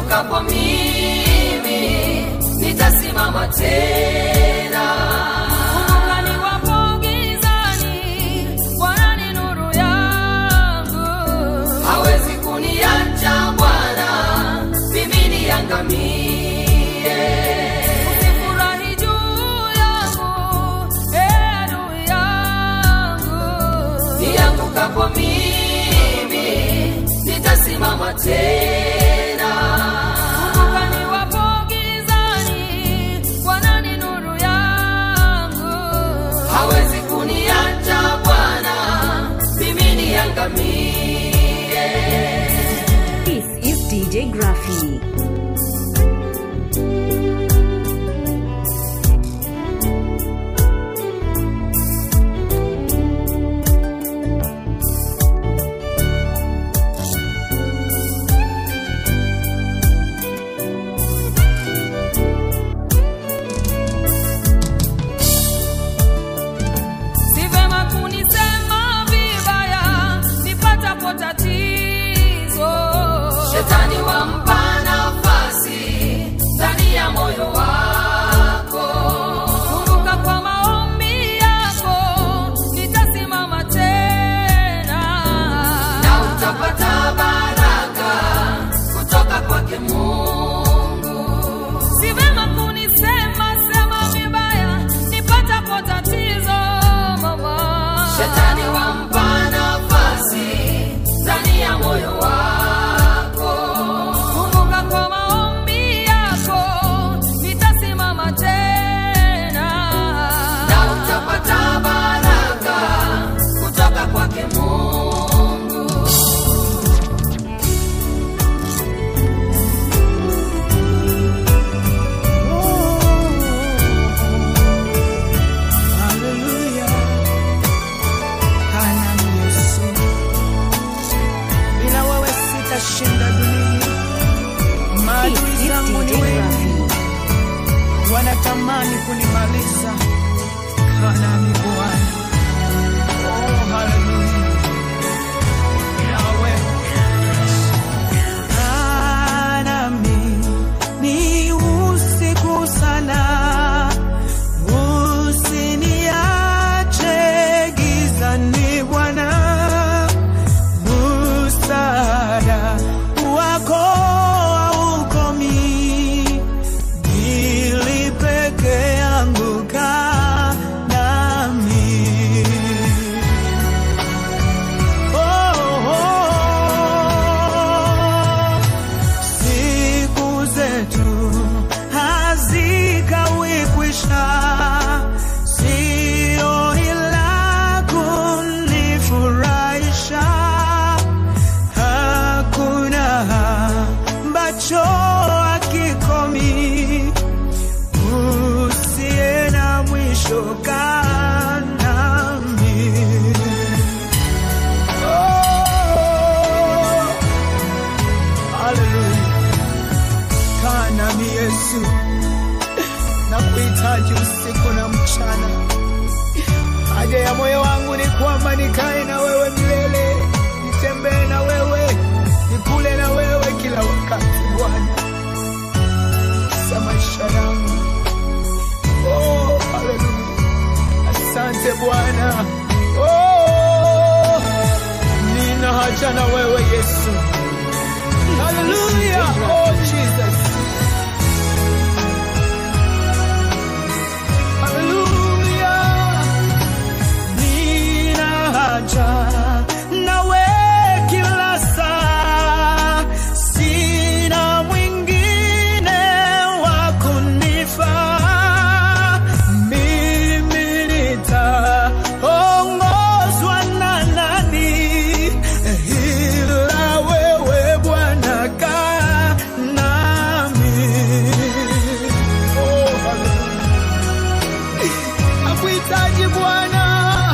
niangukapo mimi nitasimama tena. Kumbuka niwapo gizani, Bwana ni nuru yangu. Hawezi kuniacha Bwana, mimi niangamie. Usifurahi juu yangu, ee adui yangu. Niangukapo mimi nitasimama tena. Kumbuka niwapo gizani, Bwana ni nuru yangu. Hawezi kuniacha Bwana, mimi niangamie. This is DJ Graffy. Si vema kunisema vibaya nipatapo tatizo. Shetani wampa nafasi ndani ya moyo wako. Kumbuka kwa maombi yako nitasimama tena, na utapata baraka kutoka kwake Mungu. Si vema kunisema sema vibaya nipatapo tatizo mama. Shetani wampa nafasi ndani ya moyo wako. Kumbuka kwa maombi yako nitasimama tena, na utapata baraka kutoka kwake Mungu. Haleluya. Kana ni Yesu. Bila wewe sitashinda dunia. This Maadui is zangu ni DJ wengi, Graffy. wanatamani kunimaliza. Kana ni Bwana. Oh, haleluya. Yahweh. Nami ni usiku sana, usiniache gizani Bwana, msaada wako haukomi, ili peke yangu kaa nami. Oh, oh. Siku zetu hazikawi kwisha, sio ila kunifurahisha. Hakuna ambacho hakikomi, usiye na mwisho kaa nami. Oh. Haleluya. Kaa nami Yesu, na kuhitaji usiku na mchana. Haja ya moyo wangu ni kwamba nikae na wewe milele, nitembee na wewe, nikule na wewe kila wakati Bwana, sa maisha yangu. Oh, haleluya. Asante Bwana. Oh, nina haja na wewe Yesu. Hallelujah. Oh, Jesus. Hallelujah. Nina haja nawe kila saa. Sina mwingine wa kunifaa. Mimi nitaongozwa na nani? Ila wewe Bwana kaa nami. Oh, hallelujah. Nakuhitaji Bwana,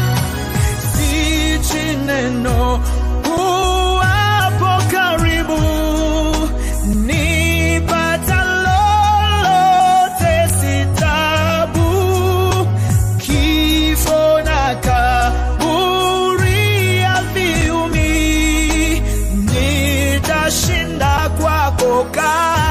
sichi neno uwapo karibu, nipata lolote si tabu, kifo na kaburi haviumi, nitashinda kwako kaa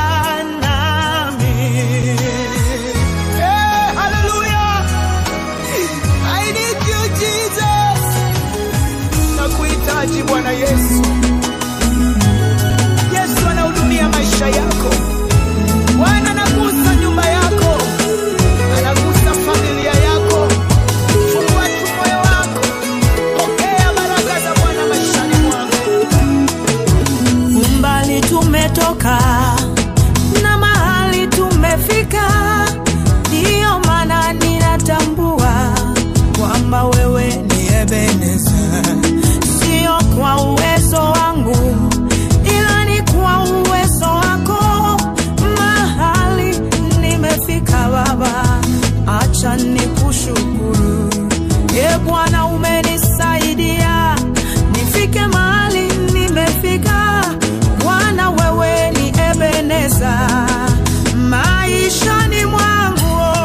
nimefika, ndiyo maana ninatambua kwamba wewe ni Ebeneza, sio kwa uwezo wangu, ila ni kwa uwezo wako. Mahali nimefika Baba, acha nikushukuru. E Bwana, umenisaidia nifike mahali nimefika. Bwana, wewe ni Ebeneza maishani mwangu.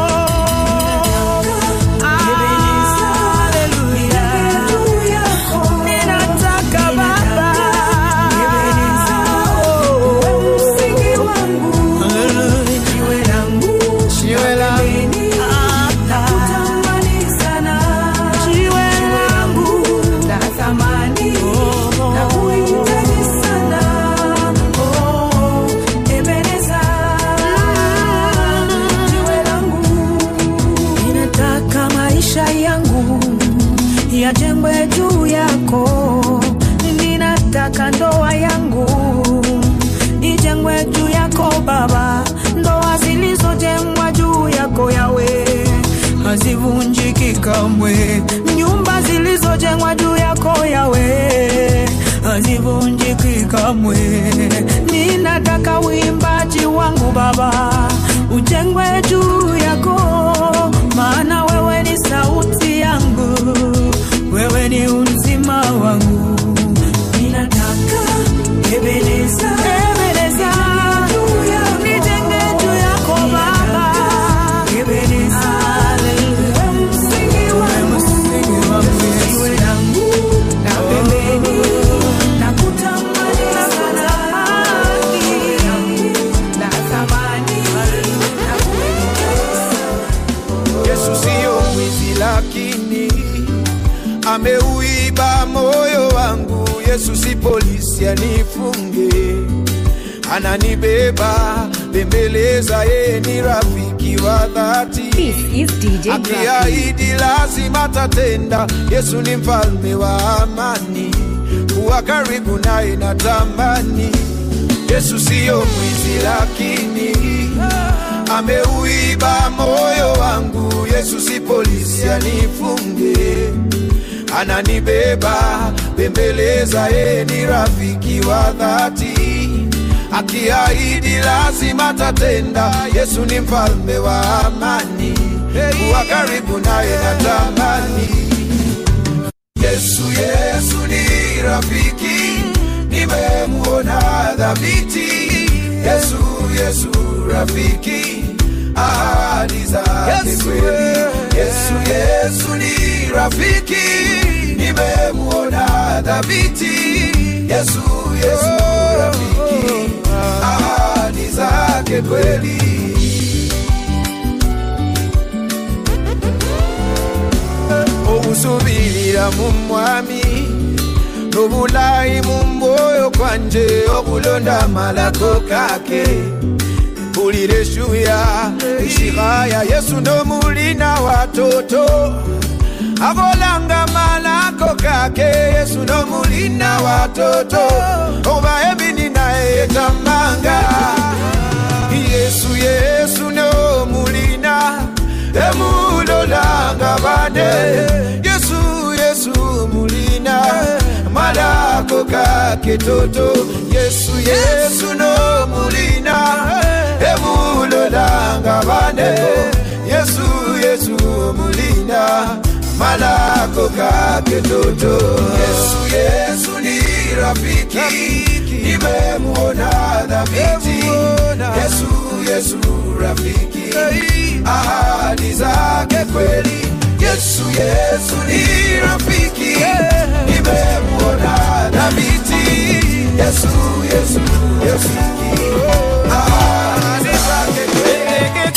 Haleluya. Ninataka Baba msingi wangu jiwe langu Jiwe langu. nakutamani sana jiwe langu la thamani na kuhitaji sana oh Ebeneza jiwe langu ninataka maisha yangu yajengwe juu yako ninataka ndoa yangu ijengwe juu yako Baba, ndoa zilizojengwa juu yako yawe hazivunjiki kamwe, nyumba zilizojengwa juu yako yawe hazivunjiki kamwe. Ninataka uimbaji wangu Baba ujengwe juu yako, maana wewe ni sauti yangu, wewe ni uzima wangu ninataka Ebeneza, Ebeneza, nijenge juu yako Baba, Ebeneza, msingi wangu, jiwe langu la pembeni, nakutamani sana, la thamani, Yesu siyo mwizi, lakini ameuiba moyo wangu. Yesu si polisi anifunge, ananibeba bembeleza, yeye ni rafiki wa dhati. This is DJ Graphic. akiahidi lazima tatenda. Yesu ni mfalme wa amani, kuwa karibu naye na tamani. Yesu siyo mwizi, lakini ameuiba moyo wangu. Yesu si polisi anifunge, ananibeba bembeleza, yeye ni rafiki wa dhati akiahidi lazima tatenda. Yesu ni mfalme wa amani, kuwa karibu naye na tamani. Yesu, Yesu ni rafiki, nimemuona dhabiti. Yesu, Yesu rafiki, ahadi zake kweli. Yesu, Yesu ni rafiki, nimemuona dhabiti. Yesu, Yesu rafiki, ahadi zake kweli. okusubirira mu mwami n'obulayi mu mwoyo kwanje okulonda amalako kake mpulira eshuya ishihaya yesu n'omulina watoto abolanga malako kake yesu n'omulina watoto oba ebini naye etamanga yesu yesu n'omulina emulolanga bane yesu yesu mulina malako kake toto yesu yesu no mulina emulolanga bane yesu yesu mulina malako kake toto yesu yesu ni rafiki nimemuona dhabiti yesu yesu rafiki ahadi zake kweli yesu yesu ni rafiki nimemuona dhabiti yesu yesu rafiki ahadi zake kweli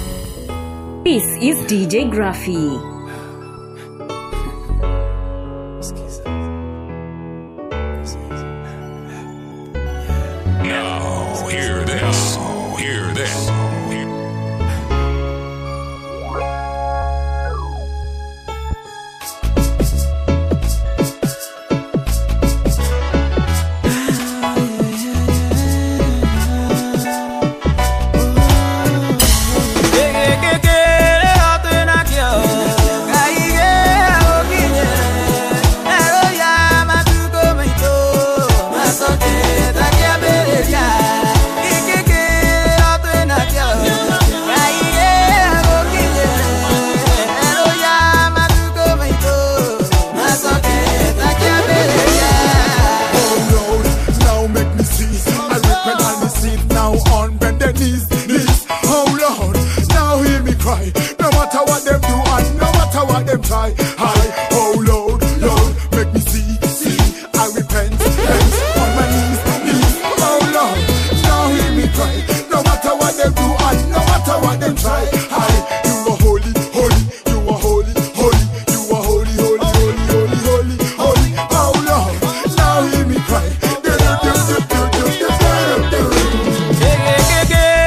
This is DJ Graffy. try. High, oh Lord, Lord, make me see, see. I repent, repent on my knees, knees. Oh Lord, now hear me cry. No matter what they do, I no matter what they try. High, you are holy, holy, you are holy, holy, you are holy, holy, holy, holy, holy, holy. Oh Lord, now hear me cry. Do, do, do, do, do, do, do, do, do.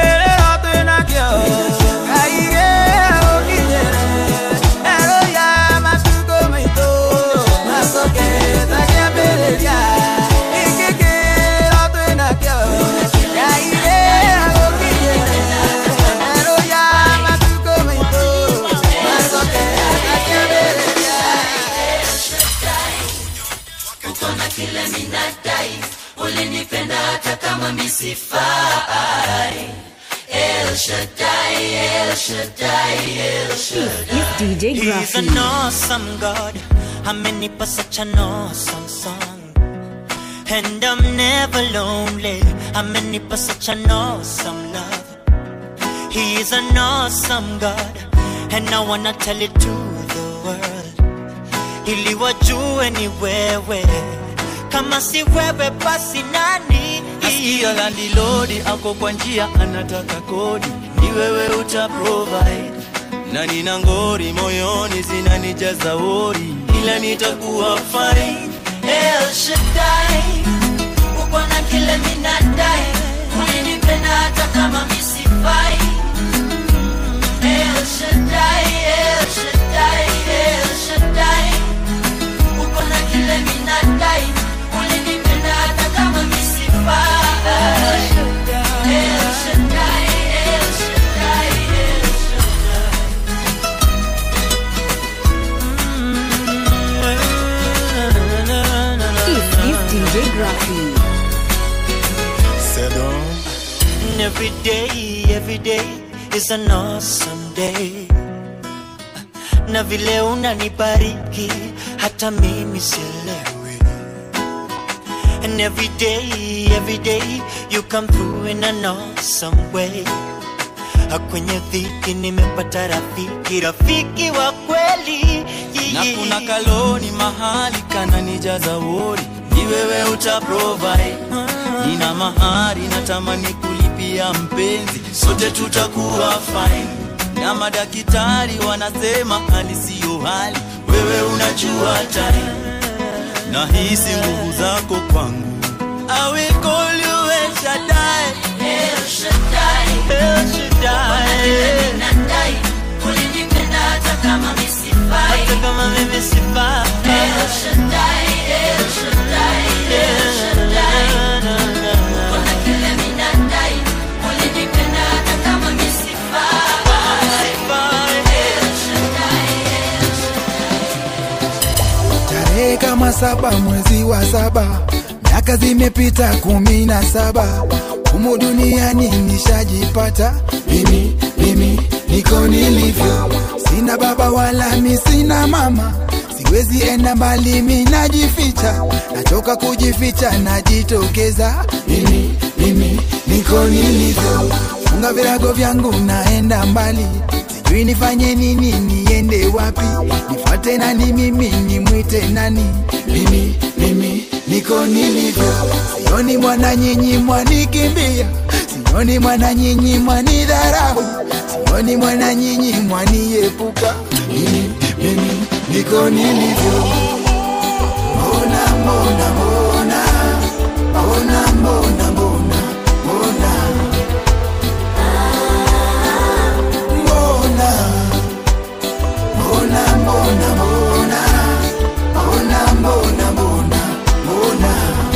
This is DJ He's an Graffy. awesome God. Amenipa such an awesome song. And I'm never lonely. Amenipa such an awesome love. He is an awesome God. And I wanna tell it to the world. Ili wajue ni wewe. Kama si wewe basi nani? Nasikia landilodi ako kwa njia anataka kodi, ni wewe uta provide. Na nina ngori moyoni zinanijaza wori, ila nitakuwa fine. El Shaddai, uko na kile minadai, ulinipenda hata kama misifai. El Shaddai, El Shaddai, El Shaddai, uko na kile minadai, ulinipenda hata kama misifai. El Shaddai, El Shaddai, El Shaddai. This is DJ Graffy. And every day, every day is an awesome day. Na vile unanibariki hata mimi sielewi. And every day, every day you come through in an awesome way. Kwenye dhiki nimepata rafiki, rafiki wa kweli. Na kuna kaloni mahali kananijaza wori, ni wewe uta provide. Nina mahari natamani kulipia mpenzi, sote tutakuwa fine. Na madaktari wanasema hali siyo hali, wewe unajua time. Nahisi nguvu zako kwangu. I will call you El Shaddai. El Shaddai, El Shaddai. nadai ulinipenda hata kama misifai. Hata kama mimi sifai. El Shaddai, El Shaddai, El Shaddai. Kuna kile minadai, ulinipenda hata kama misifai. El Shaddai, El tarehe kama saba mwezi wa saba miaka zimepita kumi na saba humu duniani nishajipata mimi mimi niko nilivyo sina baba wala mi sina mama siwezi enda mbali mi najificha nachoka kujificha najitokeza mimi mimi niko nilivyo funga virago vyangu naenda mbali sijui nifanye nini niende wapi nifuate nani mimi nimwite nani mimi mimi niko nilivyo sioni mwana nyinyi mwanikimbia sioni mwana nyinyi mwanidharau sioni mwana nyinyi mwaniepuka mimi mimi niko nilivyo mbona mbona mbona mbona mbona mbona mbona mbona mbona mbona mbona mbona mbona mbona mbona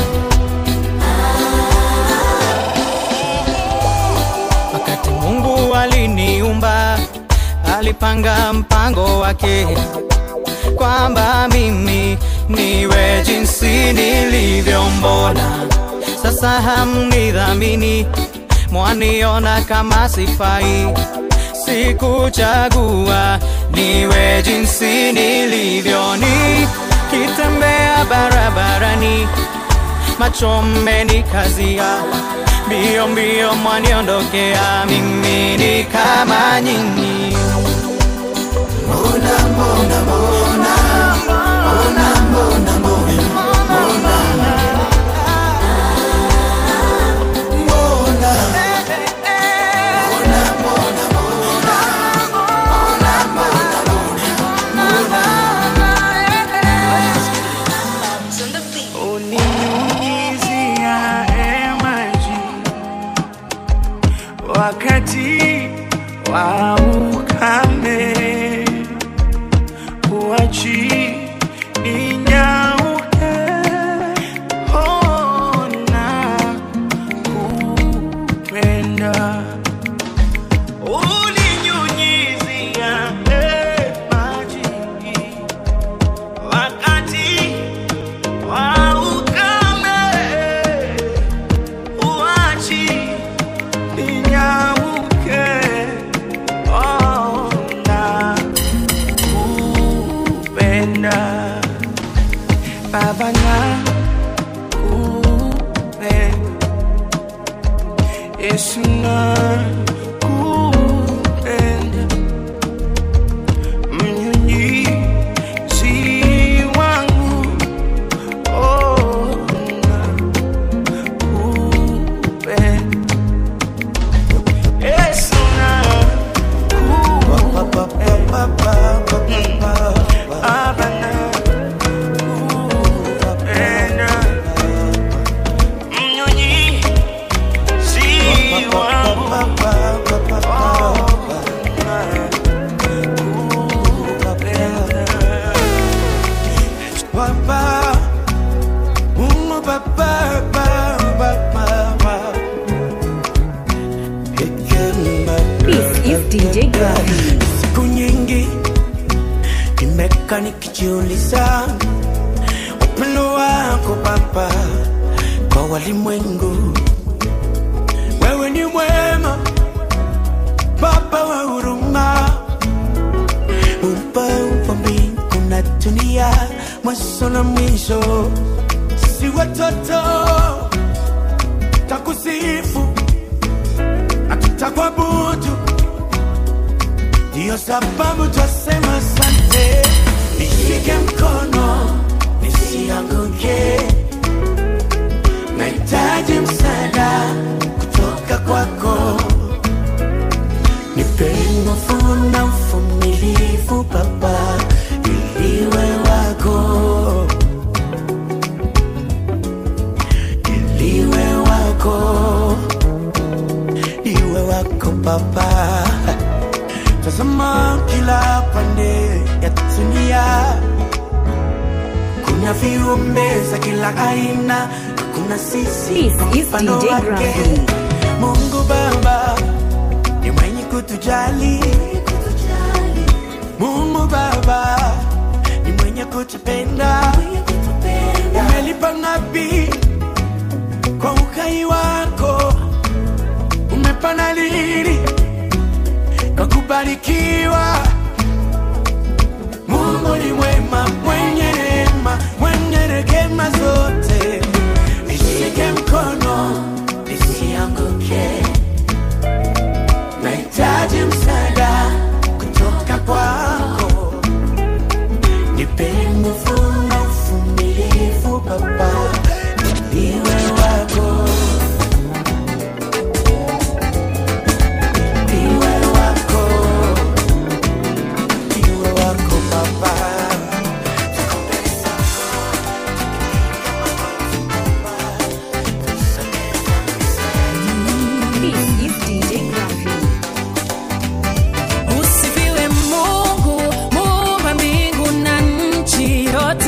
Wakati Mungu aliniumba, alipanga mpango wake kwamba mimi niwe jinsi nilivyo. Mbona sasa hamnidhamini, mwaniona kama sifai? Sikuchagua niwe jinsi nilivyo, nikitembea barabarani macho mmenikazia, mbio mbio mwaniondokea, mimi ni kama nyinyi. uninyunyizia maji wakati wa ukame, uachi inyauke, ona kupenda uninyunyizia maji wakati wa ukame, uachi ninyauke, ona kupenda Baba na kupenda Yesu na kupenda mnyunyizi wangu oh, na kupenda Yesu na kupenda Baba na kupenda mnyunyizi wangu Baba, Mungu Baba, Baba, Baba. This is DJ Graphy. siku nyingi nimeka nikijiuliza upendo wako Baba kwa walimwengu. Wewe ni mwema Baba wa huruma, upa mbingu na dunia, mwanzo na mwisho. Si watoto takusifu na tutakuabudu ndiyo sababu twasema asante. Nishike mkono nisianguke, nahitaji msaada kutoka kwako. Nipe nguvu na uvumilivu Baba, iliwe wako, iliwe wako, iwe wako Baba. Tazama kila pande ya dunia, kuna viumbe za kila aina, kuna sisi This kwa is mfano DJ wake. Graphy. Mungu Baba ni mwenye kutujali, Mungu Baba ni mwenye kutupenda, umelipa ngapi kwa uhai wako, umepana lini kwa kubarikiwa. Mungu ni mwema, mwenye neema, mwenye rehema zote. Nishike mkono nisianguke, nahitaji msaada kutoka kwako. Nipe nguvu na uvumilivu Baba, niwe wako, niwe wako, niwe wako Baba. This is DJ Graphy. Usifiwe Mungu, muumba mbingu na nchi yote.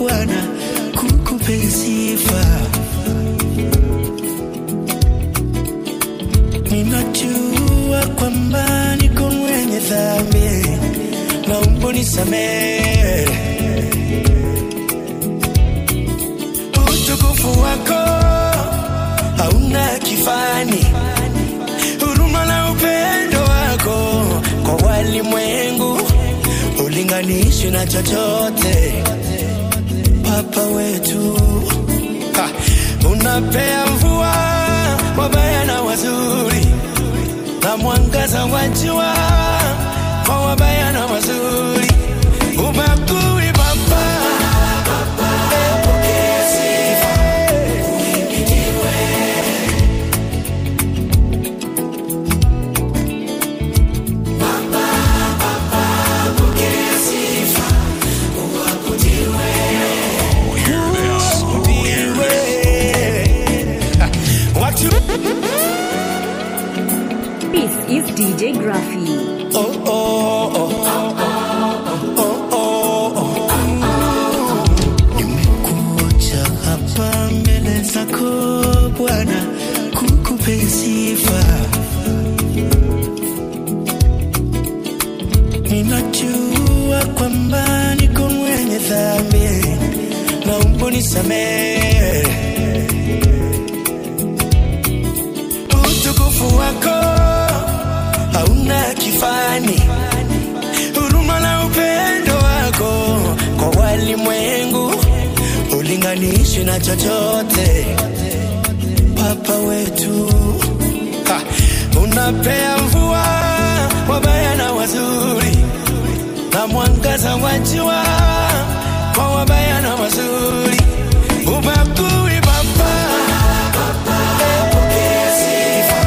Bwana kukupe sifa. Ninajua kwamba niko mwenye dhambi, naomba unisamehe. Utukufu wako hauna kifani, huruma na upendo wako kwa walimwengu ulinganishi na chochote. Papa wetu ha, unapea mvua wabaya na wazuri na mwangaza wa jua kwa wabaya na wazuri, ubagui Baba. Eh, pokea sifa. Watu This is DJ Graffy. oh, oh, oh. Oh, oh, oh. Nimekuja hapa mbele zako Bwana kukupe sifa. Ninajua kwamba niko mwenye dhambi, naomba unisamehe. Utukufu wako hauna kifani, huruma na upendo wako kwa walimwengu ulinganishi na chochote. Papa wetu ha, unapea mvua wabaya na wazuri na mwangaza wa jua kwa wabaya na wazuri, ubagui Baba. Eh, pokea sifa.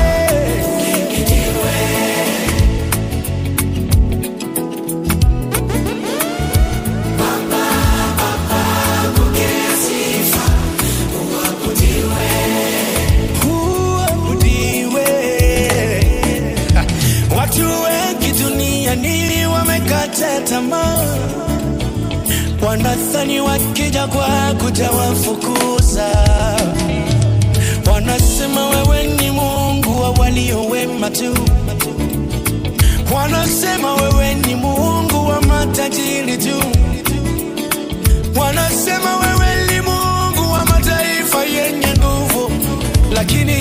Uabudiwe. Ha, Watu wengi duniani wamekata tamaa, wanadhani wakija kwako utawafukuza. Wanasema wewe ni Mungu wa walio wema tu, wanasema wewe ni Mungu wa matajiri tu, wanasema wewe ni Mungu wa mataifa yenye nguvu, lakini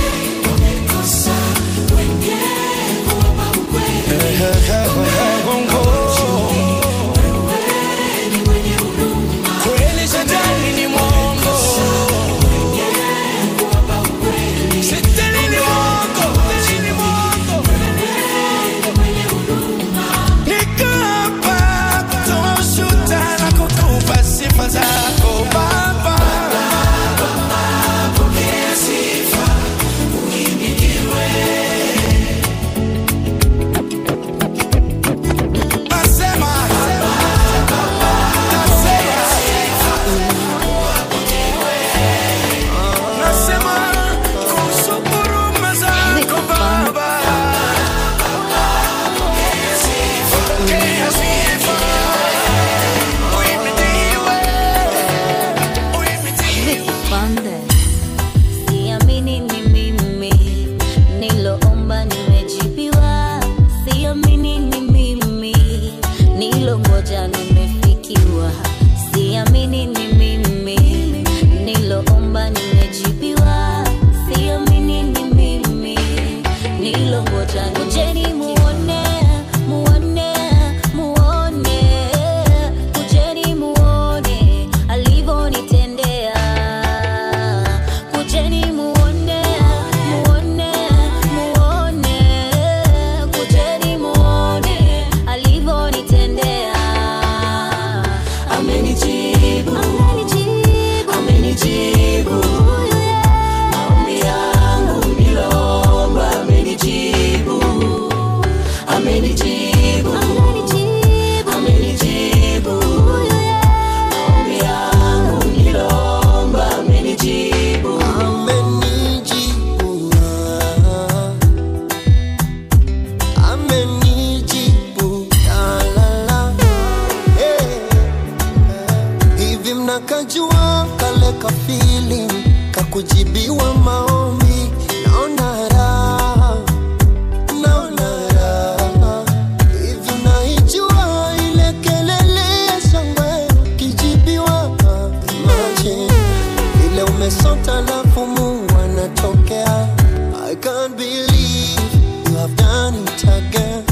Kweli shetani ni mwongo. Shetani ni mwongo. Shetani ni mwongo. Niko hapa kutoa ushuhuda na kukupa sifa zako. hivi mnakajua kale ka feeling kakujibiwa maombi naona raha naona raha hivi naijua ile kelele ya shangwe kijibiwa imagine vile umesota lafu mungu anatokea i can't believe you have done it again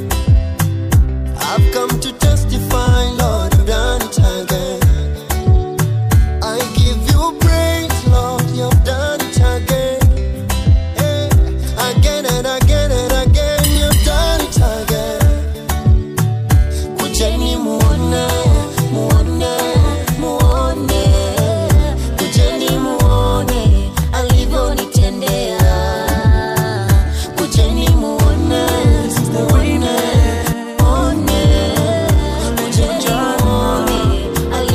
I've come to testify, Lord, you've done it again. I give you praise, Lord, you've done it again. Eh, Again and again and again, you've done it again. Kujeni muone, muone, muone. Kujeni muone alivyonitendea. Kujeni muone, muone, muone. Kujeni muone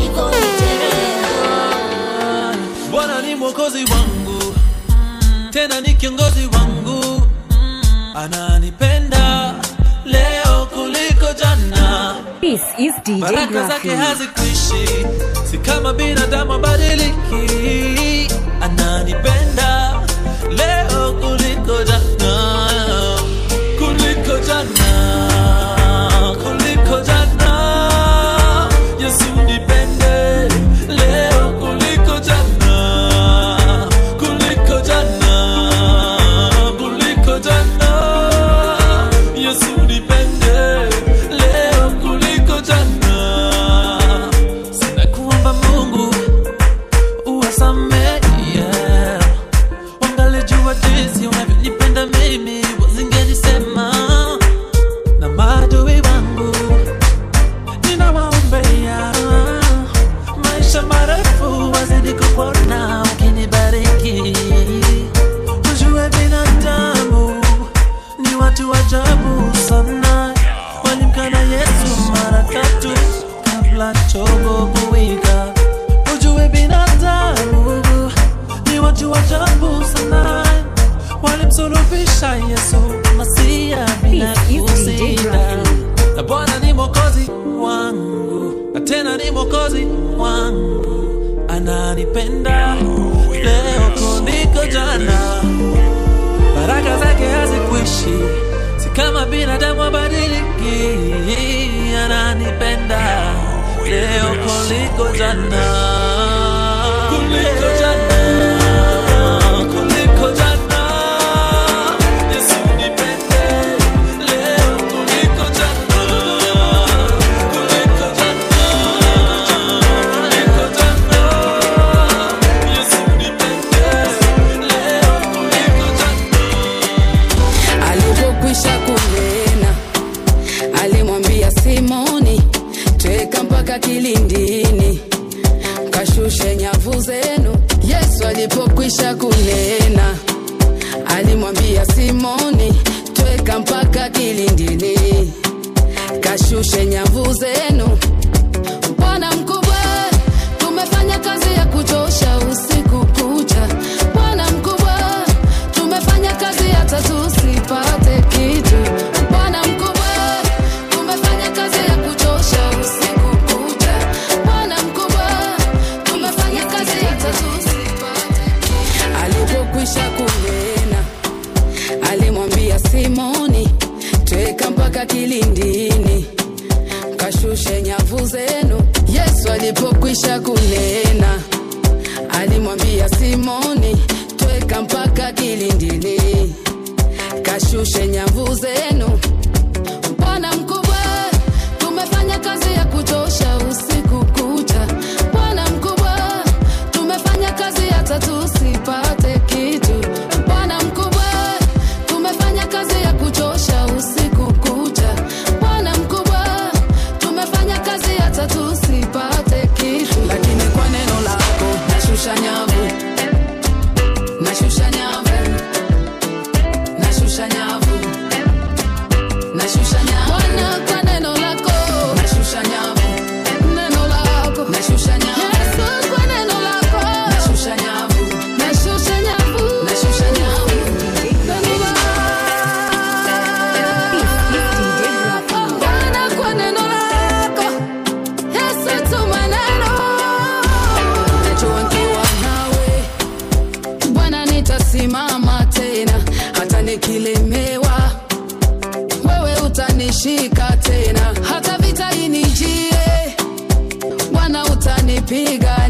alivyonitendea. bwana ni mwokozi wangu tena ni kiongozi wangu ananipenda leo kuliko jana This is DJ baraka zake Graffy. hazikuishi si kama binadamu abadiliki ananipenda leo kuliko jana kuliko jana kuliko jana yesu nipende leo kuliko jana kuliko jana kuliko jana yesu nipende leo kuliko jana sina kuomba mungu uwasamehe yeah. wangalijua jinsi unavyonipenda mimi wazingenisema na maadui wangu ninawaombea maisha marefu wazidi kupona ukinibariki ujue binadamu ni watu ajabu sana walimkana yesu mara tatu kabla chogo kuwika ujue binadamu ni watu ajabu sana walimsulubisha yesu masia bila kusita na bwana ni mwokozi wangu na tena ni mwokozi wangu ananipenda leo kuliko jana baraka zake hazikuishi si kama binadamu abadiliki ananipenda leo kuliko jana kuliko jana kuliko jana Yesu nipende leo kuliko jana kuliko jana kuliko jana Yesu nipende leo kuliko jana alipokwisha kunena alimwambia simoni tweka mpaka kilindini kashushe nyavu zenu yesu alipokwisha kunena alimwambia simoni tweka mpaka kilindini kashushe nyavu zenu bwana mkubwa tumefanya kazi ya kuchosha usiku kucha bwana mkubwa tumefanya kazi hata tusipate kitu bwana mkubwa tumefanya kazi ya kuchosha usiku kucha bwana mkubwa tumefanya kazi hata tusipate alipokwisha kunena alimwambia simoni tweka mpaka kilindini kashushe nyavu zenu yesu ali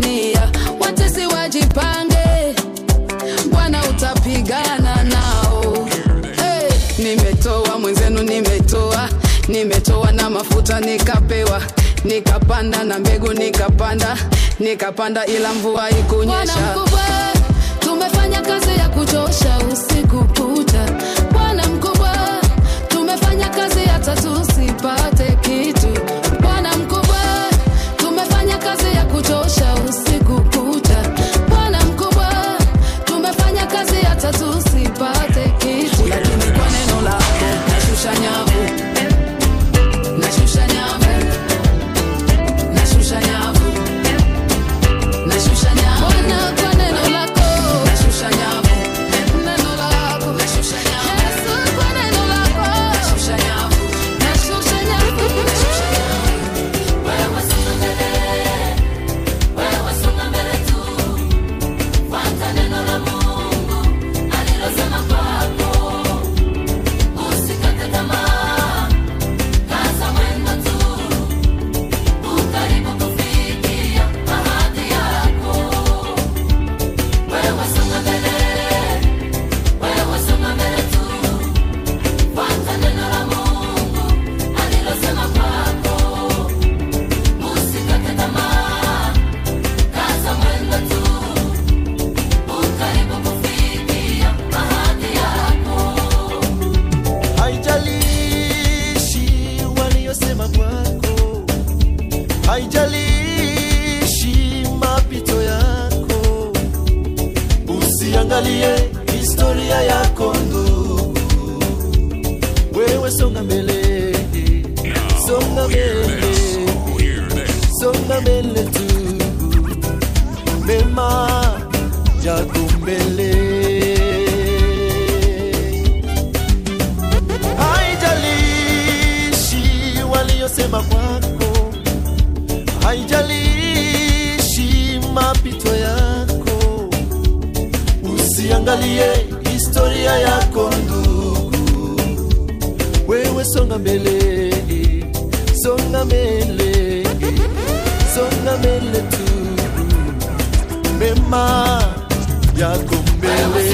wananipigania watesi wajipange bwana utapigana nao hey, nimetoa mwenzenu nimetoa nimetoa na mafuta nikapewa nikapanda na mbegu nikapanda nikapanda ila mvua Bwana ikunyesha mkubwa, tumefanya kazi ya kuchosha usiku kucha. Bwana mkubwa, tumefanya kazi hata tusipate kitu. Bwana mkubwa, tumefanya kazi ya kuchosha usiku kucha. Bwana mkubwa, tumefanya kazi hata tusipate kitu. lakini kwa neno lako nashusha nyavu nashusha nyavu nashusha nyavu nashusha nyavu Bwana, kwa neno lako nashusha nyavu neno lako nashusha nyavu Yesu, kwa neno lako nashusha nyavu nashusha nyavu nashusha nyavu Wewe songa mbele, wewe songa mbele tu. Fuata neno la Mungu alilosema kwako. Usikate tamaa, kaza mwendo tu. Ukaribu kufikia ahadi yako. Wewe songa mbele, wewe songa mbele tu. Fuata neno la Mungu alilosema kwako. Usikate tamaa, kaza mwendo tu. Ukaribu kufikia ahadi yako. haijalishi waliyosema kwako, haijalishi mapito yako, usiangalie historia yako ndugu, wewe songa mbele, songa mbele, songa mbele tu, mema yako mbele haijalishi waliyosema kwako, haijalishi mapito yako, usiangalie historia yako ndugu, wewe songa mbele, songa mbele, songa mbele tu, mema yako mbele.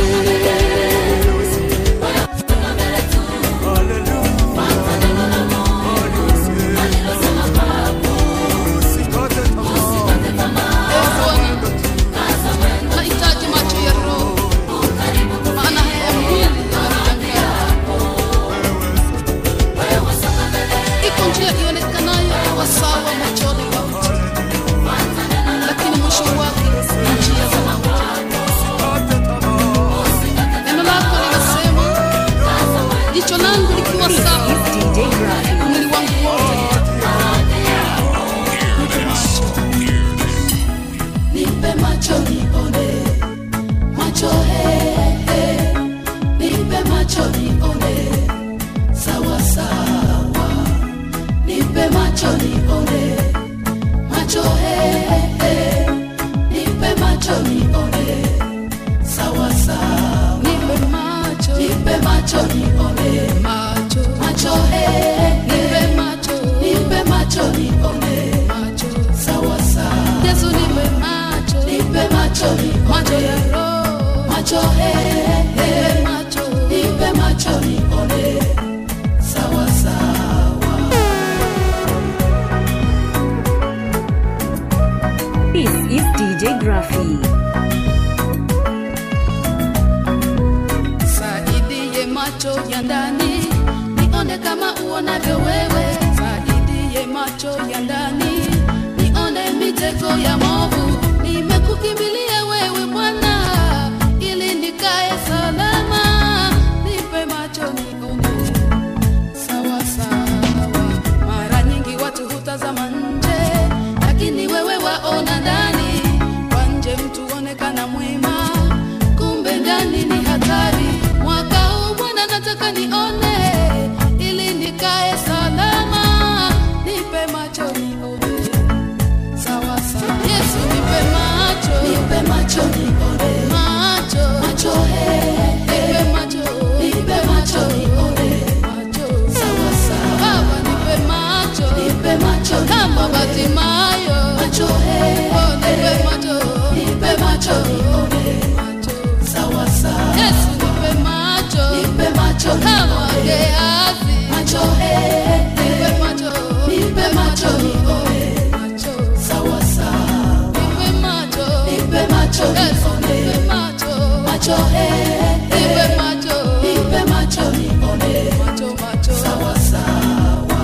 nahitaji macho ya roho maana haya mwili iko njia ionekanayo kuwa sawa machoni pa mtu lakini mwisho wake ni njia za mauti neno lako linasema jicho langu likiwa sawa mwili wangu wote Nipe macho nione, macho he, he. Nipe macho nione, sawa sawa. Nipe macho nione, macho he, he. Nipe macho nione, sawa sawa. nipe macho Nipe macho nione, macho macho he, nipe he. macho Nipe macho nione, macho sawa sawa. Yesu nipe macho Nipe macho nione, macho ya roho macho he, he. nipe macho nipe macho nione sawa sawa This is DJ Graffy. saidie macho ya ndani nione kama uonavyo wewe saidie macho ya ndani nione mitego ya movu nimekukimbilia wewe bwana ili nikae salama nipe macho nione sawa sawa mara nyingi watu hutazama nje lakini wewe waona ndani kwa nje mtu onekana mwema kumbe ndani ni hatari mwaka huu bwana nataka nione ili nikae salama nipe macho nione sawa sawa yesu nipe macho he nipe macho nipe macho nione macho macho sawa sawa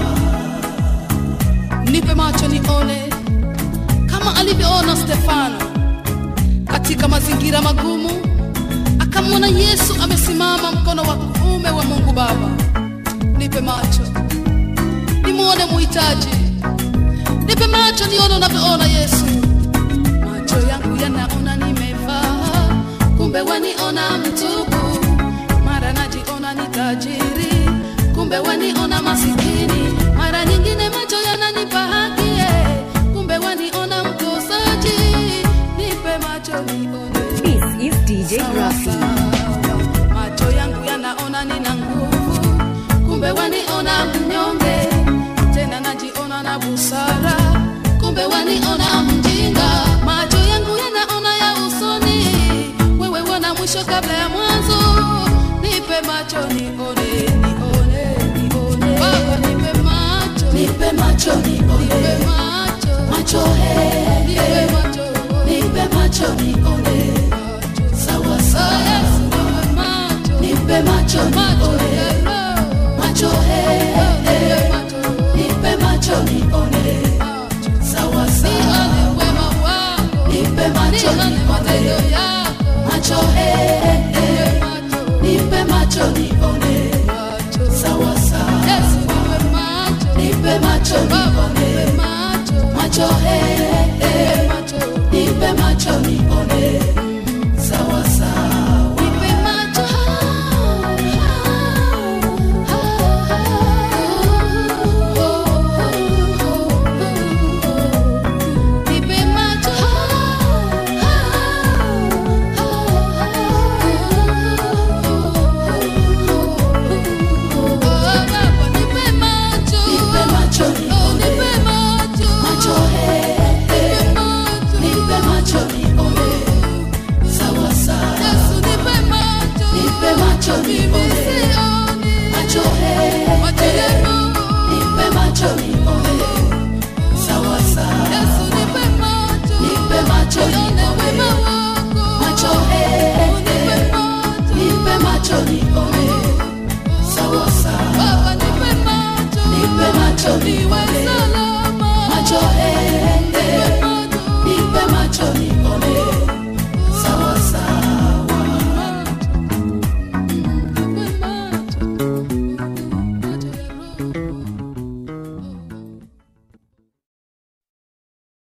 nipe macho nione kama alivyoona Stefano katika mazingira magumu akamwona Yesu amesimama mkono wa kuume wa Mungu Baba nipe macho nimwone muhitaji nipe macho nione unavyoona Yesu macho yangu yanaona nimevaa kumbe waniona mtupu mara najiona ni tajiri kumbe waniona masikini mara nyingine macho yananipa haki eh, kumbe waniona mkosaji nipe macho nione This is DJ Graffy. macho yangu yanaona nina nguvu kumbe waniona mnyonge tena najiona na busara kumbe waniona mjinga macho yangu yanaona ya usoni wewe wana mwisho kabla ya mwanzo nipe macho nione nione nione baba nipe macho nipe macho nione nipe macho macho he nipe macho nipe macho nione sawa sawa nipe macho nione macho he nipe macho nione sawa sawa nipe macho nione macho he nipe macho nione sawa sawa nipe macho nione macho he